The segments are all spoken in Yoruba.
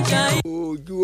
ojú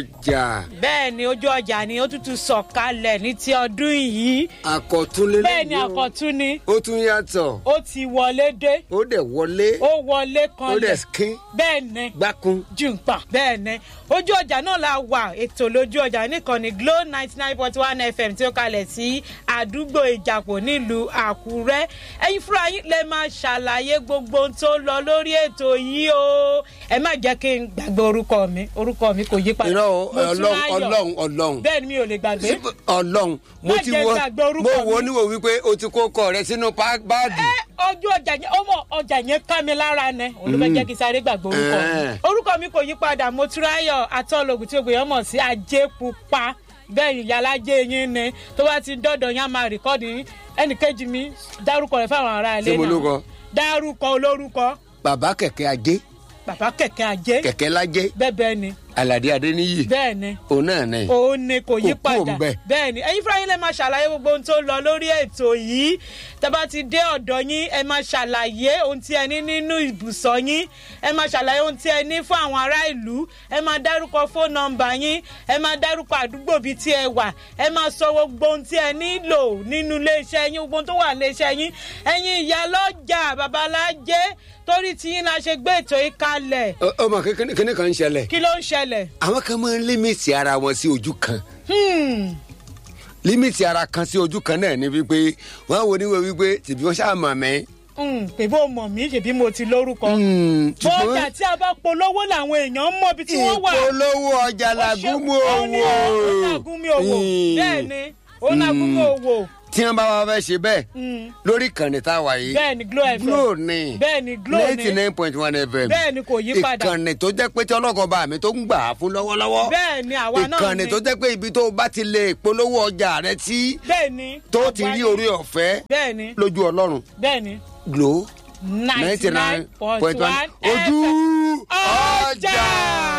ọjà bẹ́ẹ̀ ni ojú ọjà ni ó tútù sọ̀kalẹ̀ ní ti ọdún yìí àkọ́túnlé bẹ́ẹ̀ ni àkọ́tún ni ó tún yàtọ̀ ó ti wọlé dé ó dẹ̀ wọlé ó wọlé ó kanlẹ̀ dẹ̀ kín bẹ́ẹ̀ ni gbákun jùǹpà bẹ́ẹ̀ ni ojú ọjà náà la wà ètò lójú ọjà nìkànnì glo ninety nine point one fm tí ó kalẹ̀ sí àdúgbò ìjàpọ̀ nílùú àkúrẹ́ ẹ̀yin fúnra yín lè máa ṣàlàyé gbogbo ohun tó lọ lórí ètò yìí o ẹ má jẹ́ kí n gbàgbé orúkọ mi orúkọ mi kò yí padà irọ́ o, ọlọ́run Motúnráyọ̀. ọlọ́run ọlọ́run bẹ́ẹ̀ ni mi ò lè gbàgbé ọlọ́run mo Má ti jẹ́ wọ gbàgbé orúkọ mo wọ mi. níwò wípé o ti kó kọ rẹ sínú pá- báàgì ẹ ojú ọjà yẹn ọmọ ọjà yẹn ká mi lára nẹ olùfẹ́ jẹ́ kí sáré gbàgbé orúkọ mi Eh. orúkọ mi kò yí padà motúráyọ̀ atọ́lọ́gùn tí ògbéyàn mọ̀ sí ajé pupa bẹ́ẹ̀ ni ìyálàjẹ́ yín ni tó bá ti dọ́dọ̀ yín á máa rìkọ́dì yín ẹnìkejì mi dárúkọ rẹ̀ fáwọn ará ilé Ṣé mo náà lórúkọ? dárúkọ olórúkọ bàbá kẹ̀kẹ́ ajé bàbá kẹ̀kẹ́ ajé kẹ̀kẹ́ lájé bẹ́ẹ̀ bẹ́ẹ̀ ni aládé adéníyì bẹ́ẹ̀ ni òun náà ni òun ni kò yí Kò kúrò padà ńbẹ̀. bẹ́ẹ̀ ni ẹ̀yin fúnra yín lè máa ṣàlàyé gbogbo ohun tó lọ lórí ètò yìí tẹ́bá ti dé ọ̀dọ̀ yín ẹ máa ṣàlàyé ohun tí ẹ ní nínú ibùsọ̀ yín ẹ máa ṣàlàyé ohun tí ẹ ní fún àwọn ará ìlú ẹ máa dárúkọ fóònù nọmba yín ẹ máa dárúkọ àdúgbò bíi tí ẹ wà ẹ máa sọ gbogbo ohun tí ẹ nílò nínú iléeṣẹ́ yín gbogbo ohun tó wà iléeṣẹ́ yín ẹ̀yin ìyá lọ́jà babalájé torí tiyín la ṣe gbé ètò yìí kalẹ̀ Ọ- ọmọ kékeré kíní kan ń ṣẹlẹ̀ kí ló ń ṣẹlẹ̀ àwọn kan máa ń límìtì ara wọn sí ojú kan Hmm. límìtì ara kan sí ojú kan náà ni wípé wọn wo níwèé wípé tìbí wọn ṣáà mọ̀ mí. Mm, pé bó mọ̀ mí ṣèbí mo ti lórúkọ. Hmm, ṣùgbọ́n- bọ́ọ̀jà tí a bá polówó làwọn èèyàn mọ̀ bí tí wọ́n wà. ìpolówó ọjà làgúnmú Ó ní ó owó làgúnmí owó bẹ́ẹ̀ ni ó làgúnmí owó tí wọn bá wá fẹ́ ṣe bẹ́ẹ̀ Mm. lórí ìkànnì tá a wà yìí bẹ́ẹ̀ ni glo fm glo ni bẹ́ẹ̀ ni glo ninety ni nine point one fm bẹ́ẹ̀ ni kò yí padà ìkànnì tó jẹ́ pé tí ọlọ́kọ̀ bá mi tó ń gbà á fún lọ́wọ́lọ́wọ́ bẹ́ẹ̀ ni àwa náà ìkànnì ni tó jẹ́ pé ibi tó o bá ti lè polówó ọjà rẹ tí bẹ́ẹ̀ ni tó ti rí àgbáyé. orí ọ̀fẹ́ bẹ́ẹ̀ ni lójú ọlọ́run bẹ́ẹ̀ ni glo ninety nine point one ojú ọjà. ọjà.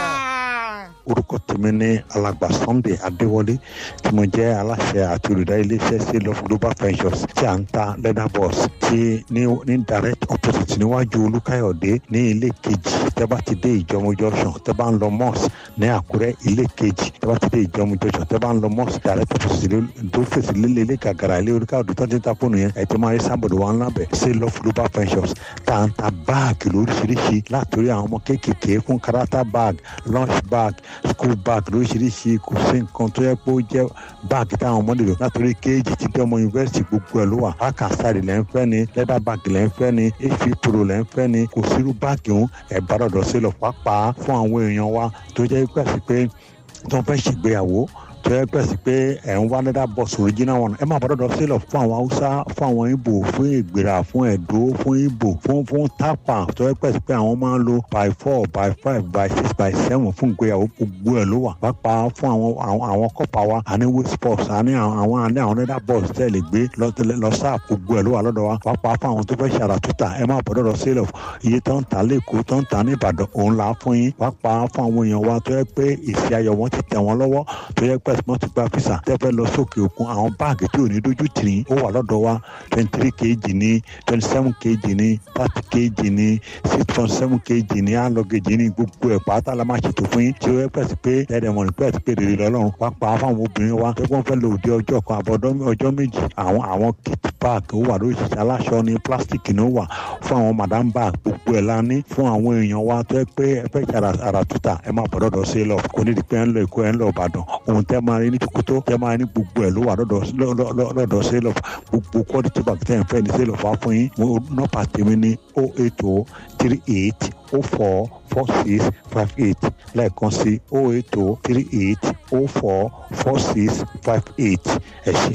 orúkọ tèmi ní alàgbà sunday adéwọlé tí mo jẹ aláṣẹ àti olùdarí iléeṣẹ sale of global ventures tí à ń ta leather boss tí ní ní direct opposite níwájú olúkáyọ̀dé ní ilé kejì tẹ́ bá ti dé ìjọmọ junction tẹ́ bá ń lọ mosque ní àkúrẹ́ ilé kejì tẹ́ bá ti dé ìjọmọ junction tẹ́ bá ń lọ mosque direct opposite lé- tó fèsì lílé ilé gàgàrà ilé olúkáyọ̀dé tó ti ń ta fóònù yẹn ẹ̀ tí máa rí sábọ̀dù wa ńlá bẹ̀ sale of global ventures tá à ń ta báàgì lóríṣiríṣi látòrí àwọn ọmọ kéékèèké fún karata bag lunch bag school bag lóríṣiríṣi kò sí nǹkan tó yẹ pé ó jẹ́ báàgì táwọn ọmọdé lò látòrí kéèjì tí bí ọmọ yunifásitì gbogbo ẹ̀ ló wà akasari lẹ́ ń fẹ́ ni leather bag lẹ́ ń fẹ́ ni efi pro lẹ́ ń fẹ́ ni kò sírú báàgì òun ẹ̀ bá dọ̀dọ̀ sí lọ pàápàá fún àwọn èèyàn wa tó jẹ́ pẹ̀sì pé tí wọ́n fẹ́ ṣègbéyàwó tó yẹ pẹ̀sì pé ẹ̀ ń wá leather box original one ẹ máa bá dọ̀dọ̀ sí lọ fún àwọn haúsá fún àwọn ibo fún ìgbéra fún ẹ̀dó fún ibo fún fún tápà tó yẹ pẹ̀sì pé àwọn máa ń lo by four by five by six by seven fún ìgbéyàwó gbogbo ẹ̀ ló wà pàápàá fún àwọn àwọn àwọn kọ́pà wa àní waste box àní àwọn àwọn àní àwọn leather box tẹ́ lè gbé lọ- lọ sáà gbogbo ẹ̀ ló wà lọ́dọ̀ wa pàápàá fún àwọn tó fẹ́ ṣàrà tútà ẹ máa bọ̀ dọ̀dọ̀ sí lọ iye tó ń ta lẹ́kọ̀ọ́ tó ń ta ní ìbàdàn òun là á fún yín pàápàá fún àwọn èèyàn wa tó yẹ pé èsì ayọ̀ wọn ti tẹ̀ wọ́n lọ́wọ́ tó yẹ pé wọ́n ti gba físà tẹ́fẹ́ lọ sókè òkun àwọn báàgì tí ò ní dójú tì ní ó wà lọ́dọ̀ wa twenty three kg ní twenty seven kg ní thirty kg ní six point seven kg ní alọ́gẹ̀jì ní gbogbo ẹ̀ pátá la máa ṣètò fún yín tí ó yẹ pẹ̀sì pé ẹ̀rẹ̀ mọ̀rin pẹ̀sì pé rèrè lọ́lọ́run pàápàá fáwọn obìnrin wa tó wọ́n fẹ́ lò dé ọjọ́ kan àbọ̀dọ́ ọjọ́ méjì àwọn àwọn kit bag ó wà lóríṣiríṣi aláṣọ ní plastic ní ó wà fún àwọn madam bag gbogbo ẹ̀ la ní fún àwọn èèyàn wa tó yẹ pé ẹ fẹ́ ṣe ara ara tuta ẹ máa bọ̀ dọ́dọ̀ sí lọ kò ní di pé ẹ ń lọ èkó ẹ ń lọ ìbàdàn ohun tẹ́ máa rí ní tukuto tẹ́ máa rí ní gbogbo ẹ̀ ló wà lọ́dọ̀ lọ́- lọ́- lọ́- lọ́dọ̀ sí lọ gbogbo quality bag tẹ́ ẹ̀ ń fẹ́ ní sí lọ fà fún yín mo nọ́pà tèmi ní o eight o three eight o four four six five eight lẹ́ẹ̀kan sí o eight o three eight o four four six five eight ẹ ṣe.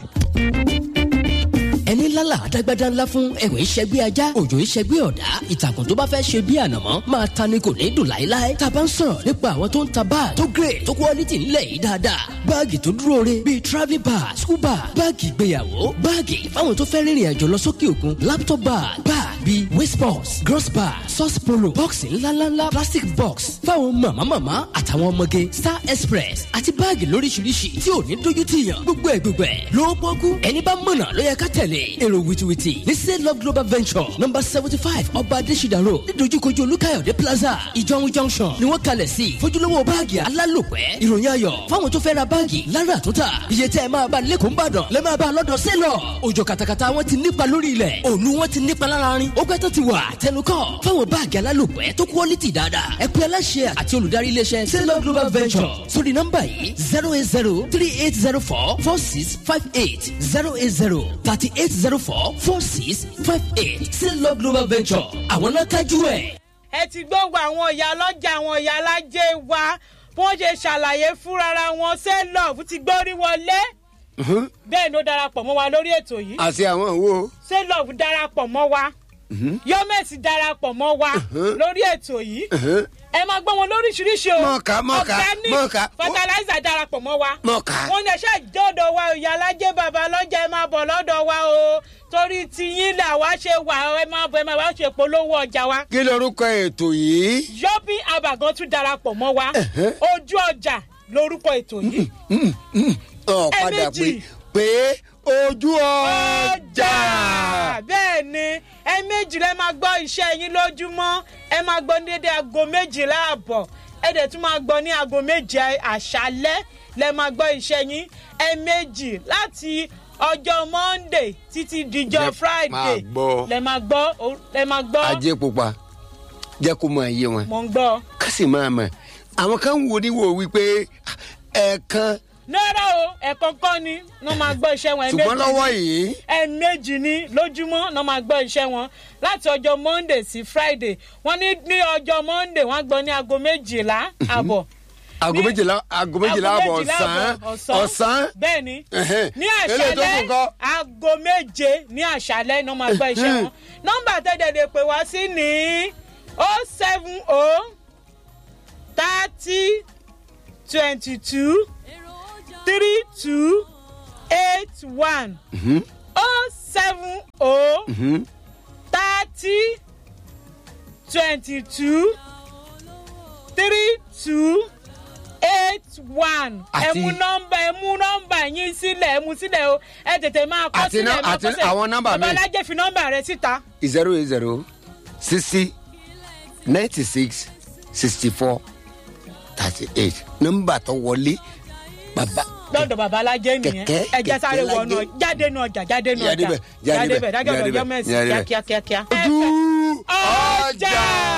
ẹni lálà àdágbádá ńlá fún ẹ̀wọ̀n ìṣẹ́gbé ajá òjò ìṣẹ́gbé ọ̀dá ìtàkùn tó bá fẹ́ ṣe bí ànàmọ́ máa ta ni kò ní dùn láéláé tá a bá ń sọ̀rọ̀ nípa àwọn tó ń ta báàgì tó grade tó quality ńlẹ̀ yìí dáadáa báàgì tó dúró re bíi travelling bag school bag báàgì ìgbéyàwó báàgì fáwọn tó fẹ́ rìnrìn àjò lọ sókè òkun laptop bag bag bíi waste box gross bar sauce polo bọ́ọ̀sì ńláńláńlá plastic box fáwọn màmámàmá àtàwọn ọmọge star express àti báàgì lóríṣiríṣi tí ò ní dójú tì yàn gbogbo ẹ̀ gbogbo ẹ̀ ló pọ́kú ẹni bá mọ̀nà ló yẹ ká tẹ̀lé èrò wìtìwìtì ní say love global venture number seventy five ọba adésídà road nídojúkojú olúkáyọ̀dé plaza ìjọ̀hún junction ni wọ́n kalẹ̀ sí fojúlówó báàgì alálòpẹ́ ìròyìn ayọ̀ fáwọn tó fẹ́ ra báàgì lára àtúntà iye tẹ́ ẹ máa bá lẹ́kọ̀ọ́ ń bàdàn lẹ́ máa bá lọ́dọ̀ sẹ́lọ̀ òjò kàtàkàtà wọn ti nípa lórí ilẹ̀ òòlù wọn ti nípa lára rin ó gbẹ́tọ̀ ti wà tẹnukọ́ fáwọn báàgì alálòpẹ́ tó quality dáadáa ẹ pé aláṣẹ àti olùdarí iléeṣẹ́ sẹ́lọ̀ global venture sórí nọ́mbà yìí zero eight zero three eight zero four four six five eight zero eight zero thirty eight zero four four six five eight sẹ́lọ̀ global venture àwọn náà kájú ẹ̀. ẹ ti gbóngbò àwọn ìyá ọlọ́jà àwọn ìyá alájẹ wa bí wọ́n ṣe ṣàlàyé fúnra wọn ṣé love ti gbórí wọlé bẹ́ẹ̀ ló darapọ̀ mọ́ wa lórí ètò yìí àti àwọn wo. ṣé love darapọ̀ mọ́ wa yọmẹsì darapọ̀ mọ́ wa lórí ètò yìí ẹ máa gbọ́ wọn lóríṣiríṣi o Mọ̀ọ́ká, mọ̀ọ́ká, Organic mọ̀ọ́ká. fertilizer darapọ̀ mọ́ wa Mọ̀ọ́ká. wọn ní ẹṣẹ́ ìjọ́dọ̀ wa ìyá alájẹ bàbá lọ́jà ẹ máa bọ̀ lọ́dọ̀ wa o torí tiyín là wá ṣe wà ẹ máa bọ̀ ẹ máa wá ṣe polówó ọjà wa kí lorúkọ ètò yìí. yọ́bí àbàgàn tún darapọ̀ mọ́ wa ojú ọjà lórúkọ ètò yìí ọ̀ padà pé Ẹ̀ẹ̀mejì. pé ojú ọjà. ọjà bẹ́ẹ̀ ni ẹ méjì lẹ́ máa gbọ́ iṣẹ́ yín lójúmọ́ ẹ máa gbọ́ ní dédé aago méjìlá àbọ̀ ẹ dẹ̀ tún máa gbọ́ ní aago méje àṣálẹ́ lẹ́ máa gbọ́ iṣẹ́ yín ẹ méjì láti ọjọ́ monday títí dijọ́ Lẹ máa friday gbọ́. lẹ́ máa gbọ́ o- lẹ́ máa gbọ́ ajé pupa jẹ́ kó máa yé wọn mò ń gbọ́. ká sì máa mọ̀ àwọn kan wo ni wò wípé ẹ̀ẹ̀kan náírà o ẹ̀ẹ̀kan kọ́ ni wọ́n máa gbọ́ iṣẹ́ wọn ẹ ṣùgbọ́n méjì lọ́wọ́ ni. yìí ẹ̀ẹ̀mejì ni lójúmọ́ náà máa gbọ́ iṣẹ́ wọn láti ọjọ́ monday sí friday wọ́n ní ní ọjọ́ monday wọ́n á gbọ́ ní aago méjìlá àbọ̀. aago Ní- méjìlá aago méjìlá aago àbọ̀ méjìlá ọ̀sán àbọ̀ ọ̀sán bẹ́ẹ̀ ni Ẹ̀hẹ́n. ní Eléyìí tó kù àṣálẹ́ ńkọ́? aago méje ní àṣálẹ́ náà máa gbọ́ iṣẹ́ wọn nọ́mbà tẹ́tẹ̀dẹ̀ pé wá sí ní o seven o thirty twenty two three two eight one o seven o thirty twenty two three two eight one ẹ Àti- mú nọmba ẹ mú nọmba yín sílẹ̀ ẹ mú sílẹ̀ o ẹ tètè máa kọ́ Àti sílẹ̀ nọ- ẹ máa àti kọ́ sílẹ̀ àwọn nọ́mbà mi. babalájẹ́ fi nọmba rẹ síta zero eight zero sixty ninety six sixty four thirty eight nọ́mbà tó wọlé bàbá lọ́dọ̀ babalájẹ́ nìyẹn Kẹ̀kẹ́- ẹ jẹ́ sáré kẹ̀kẹ́ wọnú lájẹ́. jáde nu ọjà jáde nu Jáde ọjà bẹ̀, jáde bẹ̀, dájọ́ jáde ọ̀dọ̀ bẹ̀, yọmẹ̀sì jáde bẹ̀. kíákíákíá. ojú ọjà.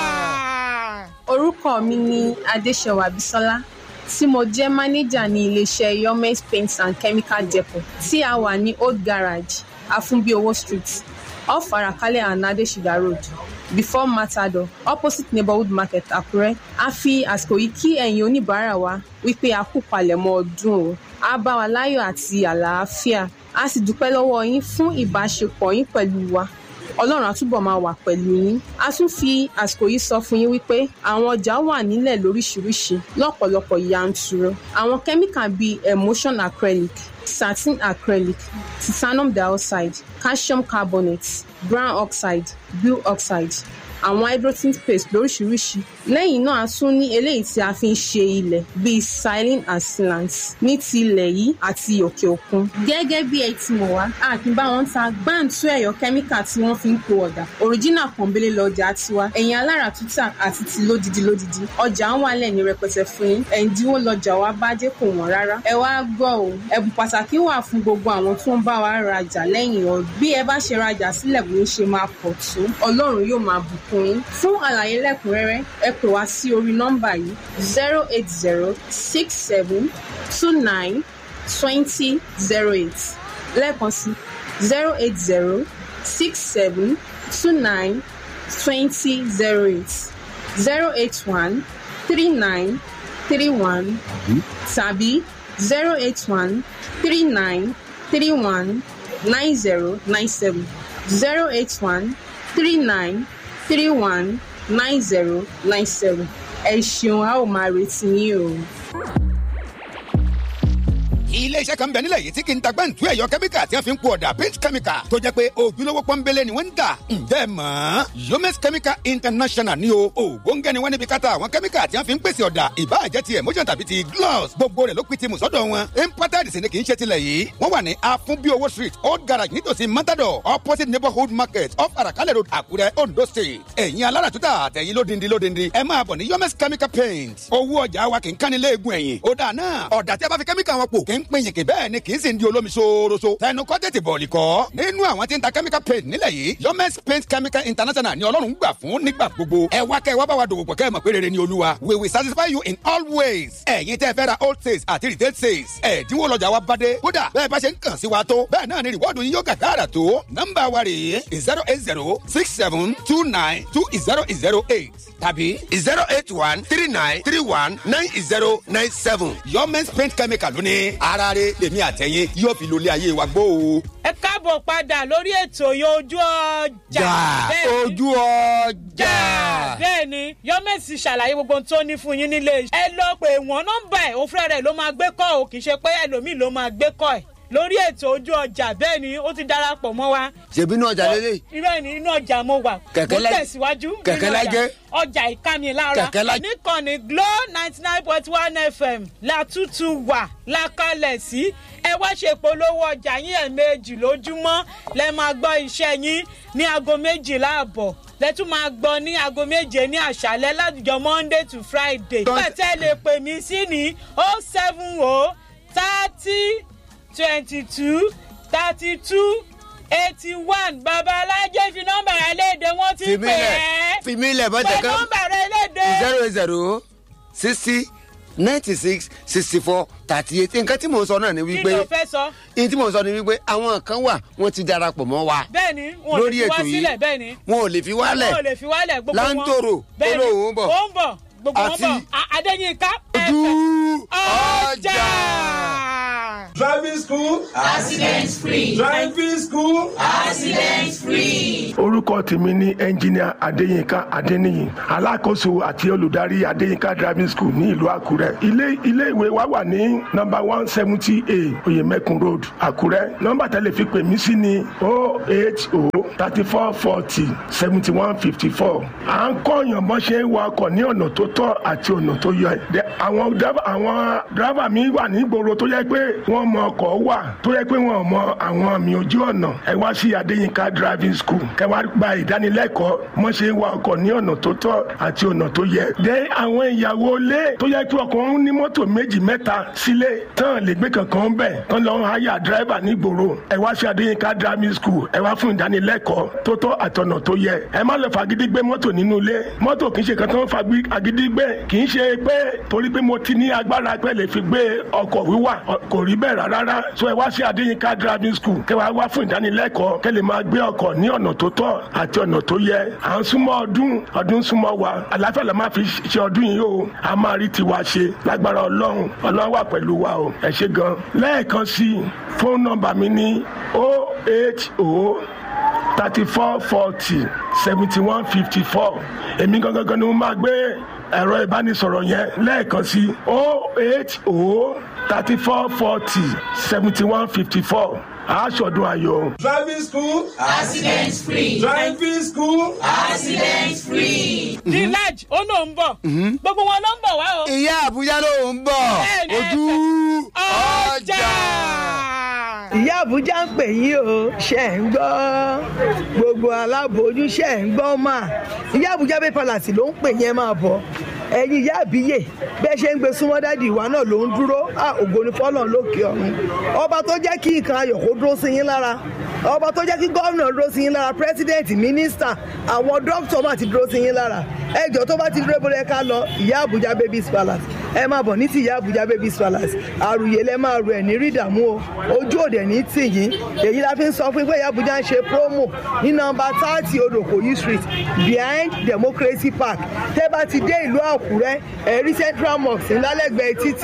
orúkọ mi ni adéṣẹwà bisola tí mo jẹ́ mánéjà ní iléeṣẹ́ yomes paints and chemical depot tí a wà ní old garage afunbiowo street off arakale and adesida road before matador opposite neighborhood market àkúrẹ́ a fi àsìkò yìí kí ẹ̀yin oníbàárà wa wípé a kú palẹ̀mọ́ ọdún o a bá wa láyọ̀ àti àlàáfíà a sì dúpẹ́ lọ́wọ́ yín fún ìbáṣepọ̀ yín pẹ̀lú wa ọlọ́run àtúbọ̀ máa wà pẹ̀lú yín a tún fi àsìkò yìí sọ fún yín wípé àwọn ọjà wà nílẹ̀ lóríṣiríṣi lọ́pọ̀lọpọ̀ yanturu àwọn kẹ́míkà bíi emulsion acrylic satin acrylic titanium dioxide calcium carbonate brown oxide blue oxide àwọn hydrogen paste lóríṣiríṣi lẹ́yìn náà a tún ní eléyìí tí a fi ń ṣe ilẹ̀ bíi silin and sealant ní ti ilẹ̀ yìí àti òkè òkun. gẹ́gẹ́ bí ẹ ti mọ̀ wá a kì í bá wọn ta gbáǹtú ẹ̀yọ́ kẹ́míkà tí wọ́n fi ń po ọ̀dà òríjínà pọ̀nbélé lọ́jà tiwa ẹ̀yìn alára tútà àti ti lódidi lódidi ọjà ń wálẹ̀ ní rẹpẹtẹ fún yín ẹ̀ǹdínwó lọ́jà wa bá dé kò wọ́n rárá ẹ wá gbọ́ o ẹ̀bùn pàtàkì wà fún gbogbo àwọn tó ń bá wa rajà lẹ́yìn ọdún bí ẹ bá ṣe rajà sílẹ̀ bí ó ṣe máa pọ̀ tó ọlọ́run yóò máa bùkún yín fún àlàyé lẹ́kùnrẹ́rẹ́ ẹ pè wá sí orí nọ́mbà yìí zero eight zero six seven two nine twenty zero eight lẹ́ẹ̀kan sí zero eight zero six seven two nine twenty zero eight zero eight one three nine three one tàbí zero eight one three nine three one nine zero nine seven zero eight one three nine three one nine zero nine seven ẹ ṣeun a ó máa retí yín o. ilé iṣẹ́ kan bẹ nílẹ̀ yìí tí kì í ta gbẹ́ǹtú ẹ̀yọ kẹ́míkà tí wọ́n fi ń po ọ̀dà paint chemical tó jẹ́ pé ojúlówó pọ́nbélé ni wọ́n ń dà ǹjẹ́ ẹ mọ̀ ọ́n yomes chemical international ni o ògbóǹgẹ́ ni wọ́n níbi káta àwọn kẹ́míkà tí wọ́n fi ń pèsè ọ̀dà ìbáàjẹ́ ti emotion tàbí ti gloss gbogbo rẹ̀ ló pin ti mùsọ́dọ̀ wọn imported sì ni kì í ṣe tilẹ̀ yìí wọ́n wà ní afunbiowo street old garage nítòsí matador opposite neighborhood market off arakalẹ̀ road àkúrẹ́ ondo state ẹ̀yin alára tuta àtẹ̀yin lódindi lódindi ẹ máa bọ̀ ní yomes chemical paint owó ọjà wa kì í kánni léegun ẹ̀yìn ó dà náà ọ̀dà tí a bá fi kẹ́míkà wọn pò kì í pín yìnkì bẹ́ẹ̀ ni kì í sì ń di olómi ṣooroṣo tẹnu kọ́ tètè bọ̀ọ̀lì kọ́ nínú àwọn tí ń ta chemical paint nílẹ̀ yìí yomes paint chemical international ni ọlọ́run gbà fún nígbà gbogbo ẹ wá kẹ́ ẹ wá bá wa dòwò pọ̀ kẹ́ ẹ mọ̀ pé rere ni olúwa we will satisfy you in all ways ẹ̀yin tẹ́ fẹ́ ra old sales àti retail sales ẹ̀dínwó lọ́jà wa bá dé kódà bẹ́ẹ̀ bá ṣe ń kàn sí wa tó bẹ́ẹ̀ náà ni rìwọ́ọ̀dù yín yóò gàgàrà tó nọ́mbà wa rèé zero eight zero six seven two nine two zero zero eight tàbí zero eight one three nine three one nine zero nine seven. yomens paint chemical lónìí ara rẹ̀ lèmi àtẹ̀yìn yóò fi lólé ayé wa gbó o. ẹ káàbọ̀ padà lórí ètò yìí ojú ọjà Bẹ́ẹ̀ ni. ojú ọjà. bẹ́ẹ̀ ni yọ́mẹ̀sì ṣàlàyé gbogbo ohun tó ní fún yín nílé iṣẹ́. ẹ lọ pé wọ́n nọ́mbà ẹ̀ òfurẹ́ rẹ̀ ló máa gbé kọ́ ò kì í ṣe pé ẹlòmíì ló máa gbé kọ́ ẹ̀ lórí ètò ojú ọjà bẹ́ẹ̀ ni ó ti darapọ̀ mọ́ wa. ṣèbí inú ọjà lélẹ̀. irú ẹ̀ ní inú ọjà mo wà. Kẹ̀kẹ́ mo lá- tẹ̀síwájú. nínú Kẹ̀kẹ́ ọjà. lájẹ́. ọjà ìkànnì lára. Kẹ̀kẹ́ lá- níkànnì glo ninety nine point one fm látútù wà lákàlẹ̀ sí. ẹ wá ṣe polówó ọjà yín ẹ̀ẹ̀mejì lójúmọ́ lẹ máa gbọ́ iṣẹ́ yín ní aago méjìlá àbọ̀ lẹ́tún máa gbọ́ ní aago méje ní àṣálẹ́ látijọ́ monday to friday. Tọ́- pẹ̀tẹ́ lè pè mí sí ní oh seven oh thirty twenty two thirty two eighty one babalájẹ́ fi nọ́mbà rẹ léde wọ́n ti pè fìmílẹ̀ é fìmílẹ̀ pé bọ́tẹ̀ kan nọ́mbà rẹ léde. zero zero sixty ninety six sixty four thirty eight nǹkan tí mò ń sọ náà ni kí wípé ló fẹ́ sọ ní tí mò ń sọ ni wípé àwọn kan wà wọ́n ti darapọ̀ mọ́ wa bẹ́ẹ̀ ni wọn ò lè lórí fi wá ètò yìí sílẹ̀ bẹ́ẹ̀ ni wọn ò lè fi wálẹ̀ wọn ò lè fi wálẹ̀ gbogbo wọn Láńtòrò, bẹ́ẹ̀ ni olóhùn ń bọ̀. ó ń bọ̀ gbogbo wọn Àti- bọ̀ A- adéyínká ojú ọjà. Driving school. Accident free. Driving school. orúkọ tèmi ní ẹnjìníà adéyínká adéníyì alákòóso àti olùdarí adéyínká driving school ní ìlú àkúrẹ́ ilé ilé ìwé wa wà ní nọ́mbà one seventy a oyemekun road àkúrẹ́ nọ́mbà tẹ́lẹ̀ fi pè mí sí ní o eight o thirty four forty seventy one fifty four à ń kọ́yàn bọ́n ṣe ń wa ọkọ̀ ní ọ̀nà tó tọ́ àti ọ̀nà tó yẹ Dẹ- àwọn driver- àwọn dírábà mi wà ní ìgboro tó yẹ pé wọ́n mọ ọkọ̀ wà tó yẹ pé wọ́n mọ àwọn àmì ojú ọ̀nà ẹ wá sí adéyínká driving school kẹ wá gba ìdánilẹ́kọ̀ọ́ mọ́ ṣe ń wa ọkọ̀ ní ọ̀nà tó tọ́ àti ọ̀nà tó yẹ. dé àwọn ìyàwó ilé tó yẹ pé ọkọ̀ ń ní mọ́tò méjì mẹ́ta sílé tán lè gbé kankan bẹ̀ tán lọ́ háyà dírábà ní ìgboro ẹ wá sí adéyínká driving school ẹ wá fún ìdánilẹ́kọ̀ọ́ tó tọ́ àtọ̀nà tó yẹ ẹ má lọ fagídí gbé mọ́tò nínú ilé mọ́tò kì í ṣe kan tó ń fagídí gbé kì í ṣe pé torí pé mo ti ní agbára pé lè fi gbé ọkọ̀ wíwà ọ- kò rí bẹ́ẹ̀ rárá rárá so ẹ wá sí adéyínká driving school kẹ wá wá fún ìdánilẹ́kọ̀ọ́ kẹ lè máa gbé ọkọ̀ ní ọ̀nà tó tọ́ àti ọ̀nà tó yẹ à ń súnmọ́ ọdún ọdún súnmọ́ wa àlàáfíà la máa fi ṣe ọdún yìí o a máa rí tiwa ṣe lágbára ọlọ́run ọlọ́run wà pẹ̀lú wa o ẹ ṣe gan lẹ́ẹ̀kan sí i fóònù nọmba mi ní o eight o thirty four forty seventy one fifty four èmi gangan ni mo máa gbé ẹ̀rọ ìbánisọ̀rọ̀ yẹn lẹ́ẹ̀kan sí o eight o thirty four forty seventy one fifty four aṣọ́dún ayọ̀. Driving school. Accident free. Driving school. the large ó náà ń bọ̀ gbogbo wọn ló ń bọ̀ wá o. ìyá àbújá ló ń bọ̀ Bẹ́ẹ̀ ni, ojú ọjà. ọjà. ìyá àbújá ń pè yín o ṣe ń gbọ́ gbogbo aláboyún ṣe ń gbọ́ mà ìyá àbújá bẹ́ẹ̀ palàsì ló ń pè yín ẹ máa bọ̀ ẹ̀yin ìyá àbíyè bẹ́ẹ̀ ṣe ń gbé súnmọ́ dádì ìwà náà ló ń dúró à ògo ni fọ́lọ́n lókè ọ̀run ọba tó jẹ́ kí nǹkan ayọ̀ kó dúró sí yín lára ọba tó jẹ́ kí gómìnà dúró sí yín lára pírẹ́sídẹ̀ǹtì mínísítà àwọn dókítà máa ti dúró sí yín lára ẹjọ́ tó bá ti dúró bọ́lẹ̀ ká lọ ìyá àbújá babies palace ẹ máa bọ̀ ní ti ìyá àbújá babies palace àrùyé lẹ máa rù ẹ̀ ní rí ìdààmú o ojú òde ní tì yín èyí la fi ń sọ fún yín pé ìyá àbújá ń ṣe promo ní nọmba thirty odòkòyí street behind democracy park tẹ́ bá ti dé ìlú àkúrẹ́ ẹ̀rí central mosque ńlálẹ́gbẹ̀ẹ́ títì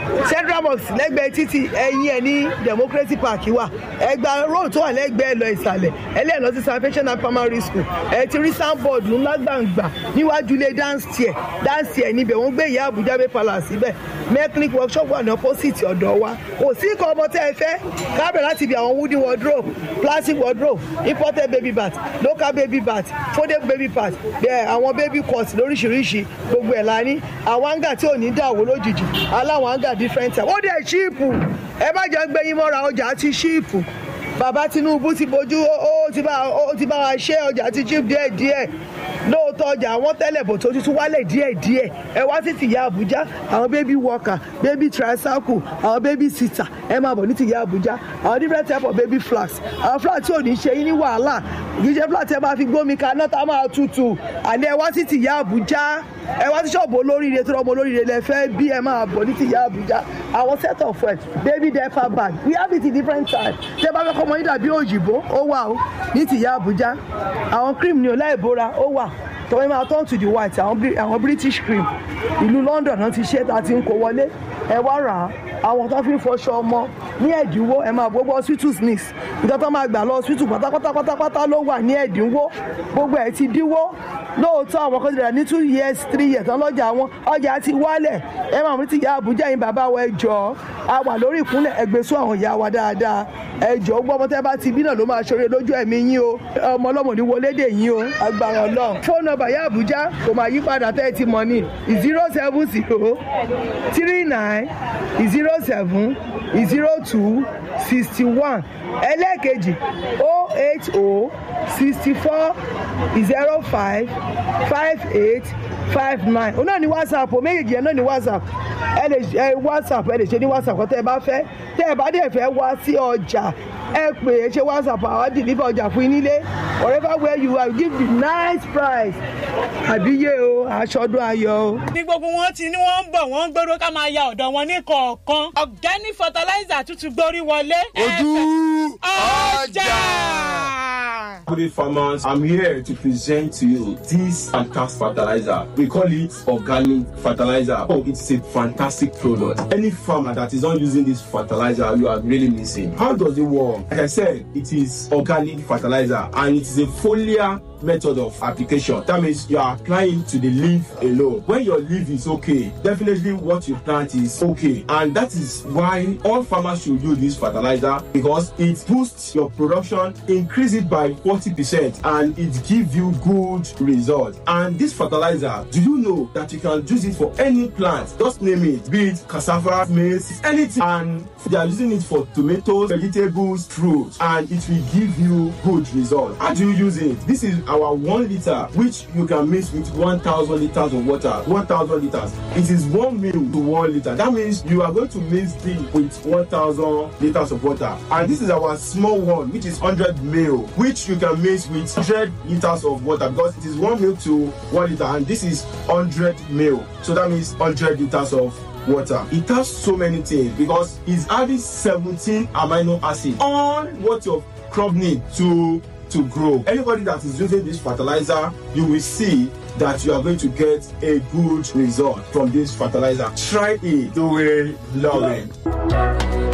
central mosque lẹ́gbẹ̀ẹ́ títì ẹ̀yìn ẹ̀ ní democracy park wà ẹgbà road tó wà lẹ́gbẹ̀ẹ́ lọ ìsàlẹ̀ ẹlẹ́ẹ̀ lọ sí salvation and primary school ẹ ti rí soundboard ńlá gbàǹgbà níwájú ilé dance chair dance chair níbẹ̀ wọ́n gbé ìyá àbújá bay palace síbẹ̀ mechanic workshop wà ní opposite ọ̀dọ̀ wa kò sí nǹkan ọmọ tẹ́ ẹ fẹ́ kábẹ̀ láti ibi àwọn wooden wardrobe plastic wardrobe imported baby bath local baby bath folded baby bath bẹ́ẹ̀ àwọn baby cut lóríṣiríṣi gbogbo ẹ̀ la ní àwọn hanga tí ò ní dàwó lójijì aláwọn hanga different type ó dẹ̀ ṣíìpù ẹ má jẹ́ gbẹ́yìn mọ́ra ọjà ti ṣíìpù bàbá tinubu ti bójú ó ti bá ó ti bá wa ṣe ọjà ti chip díẹ̀ díẹ̀ lóòótọ́ ọjà àwọn tẹ́lẹ̀ bò tó tuntun wálẹ̀ díẹ̀ díẹ̀ ẹ wá sí tìyá àbújá àwọn baby worker baby tricycle àwọn baby sitter ẹ máa bọ̀ ní tìyá àbújá àwọn different type of baby flags àwọn flags tí ò ní ṣe yín ní wàhálà kì í ṣe flag tí ẹ máa fi gbómi kaná tá a máa tutù àní ẹ wá sí tìyá àbújá ẹ wá sí ṣọ́ọ̀bù olóríire tó rọmọ olóríire lẹ fẹ́ bí ẹ máa bọ̀ ní tìyá àbújá àwọn set of well baby diaper bag we have it in different types tẹ bá fẹ́ kọ́ ọmọ yín dàbí òyìnbó ó wà ó ní tìyá àbújá àwọn cream ní ọláìbora ó wà tọ́wọ́ máa turn to the white àwọn Bri- àwọn british cream ìlú london náà ti ṣe tá a ti ń kó wọlé ẹ wá rà á àwọn tó fi ń fọṣọ ọmọ ní ẹ̀dínwó ẹ máa gbogbo hospital sneaks nǹkan tó máa gbà lọ hospital pátápátá pátápátá ló wà ní ẹ̀dínwó gbogbo ẹ̀ ti dínwó lóòótọ́ àwọn kan ti rà ní two years three years tán lọ́jà wọn ọjà ti wálẹ̀ ẹ máa mú ti ìyá àbújá yín bàbá wa ẹ jọ a wà lórí ìkúnlẹ̀ ẹgbẹ́sọ àwọn ìyá wa dáadáa ẹ jọ gbọ́ ọmọ tẹ́ bá ti bí náà ló máa ṣoore lójú ẹ̀mí yín o ọmọ ọlọ́mọ ní wọlé dè yín o agbára ọlọ́run fóònù nọ́mbà ìyá àbújá kò máa yí padà tẹ́ ẹ ti mọ̀ ní zero seven zero three nine zero seven zero two sixty one ẹlẹ́ẹ̀kejì o eight o sixty four zero five five eight five nine òun náà ní whatsapp o méjèèjì yẹn náà ní whatsapp ẹ lè ẹ whatsapp ẹ lè ṣe ní whatsapp kọ́ tẹ́ ẹ bá fẹ́ tẹ́ ẹ bá dẹ̀ fẹ́ wá sí ọjà ẹ pè é ṣe whatsapp àwọn deliver ọjà fún yín nílé wherever where you are we give you nice price àbíyé o aṣọdún ayọ̀ o. ní gbogbo wọn ti ní wọn ń bọ̀ wọ́n ń gbóró ká máa ya ọ̀dọ̀ wọn ní kọ̀ọ̀kan organic fertilizer tuntun gbórí wọlé. ojú ọjà. Good day, farmers. I'm here to present to you this fantastic fertilizer. We call it organic fertilizer. Oh, it's a fantastic product. Any farmer that is not using this fertilizer, you are really missing. How does it work? Like I said, it is organic fertilizer and it is a foliar method of application. That means you are applying to the leaf alone. When your leaf is okay, definitely what you plant is okay. And that is why all farmers should use this fertilizer because it boosts your production, increase it by 40%, and it gives you good results. And this fertilizer, do you know that you can use it for any plant? Just name it, be it cassava, maize, anything. And they are using it for tomatoes, vegetables, fruits, and it will give you good results. How do you use it? This is our one liter, which you can mix with 1,000 liters of water. 1,000 liters. It is one mil to one liter. That means you are going to mix it with 1,000 liters of water. And this is our small one, which is 100 mil, which you can mix with 100 liters of water because it is one mil to one liter, and this is 100 mil. So that means 100 liters of water. It has so many things because it's adding 17 amino acids on what your crop need to to grow. Anybody that is using this fertilizer, you will see that you are going to get a good result from this fertilizer. Try it. You will love it.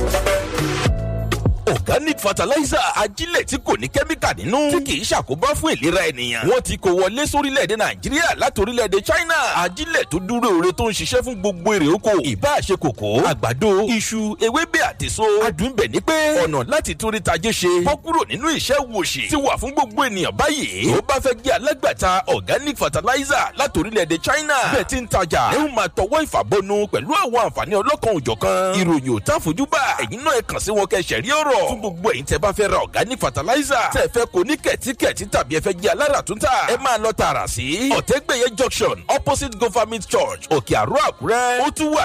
organic fertilizer ajílẹ̀ tí kò ní kẹ́míkà nínú tí kì í ṣàkóbá fún ìlera ènìyàn. wọ́n ti kó wọlé sórílẹ̀-èdè nàìjíríà láti orílẹ̀-èdè china ajílẹ̀ tó dúró ore tó ń ṣiṣẹ́ fún gbogbo èrè oko ìbá ṣe kòkó àgbàdo iṣu ewébẹ̀ àtèso adùnbẹ̀ ní pé ọ̀nà láti torí tajé ṣe bọ́ kúrò nínú ìṣẹ́ wòṣì ti wà fún gbogbo ènìyàn báyìí tó bá fẹ́ jẹ́ alágbàtà organic fertilizer láti orílẹ̀-èdè china bẹ́ẹ̀ ti ń tajà ẹ ó máa tọwọ́ ìfàbọnu pẹ̀lú àwọn àǹfààní ọlọ́kan òjọ̀kan ìròyìn ò tá fojú bá ẹ̀yin náà ẹ kàn sí wọn kẹ́ ṣẹ̀rí ọ̀rọ̀ fún gbogbo ẹ̀yin tẹ́ bá fẹ́ ra organic fertilizer tẹ́ fẹ́ kó ní kẹ̀tíkẹ̀tí tàbí ẹ fẹ́ jẹ́ alára tún tà ẹ máa lọ tààrà sí ọ̀tẹ́gbẹ̀yẹ junction opposite government church òkè àrò àkúrẹ́ ó tún wà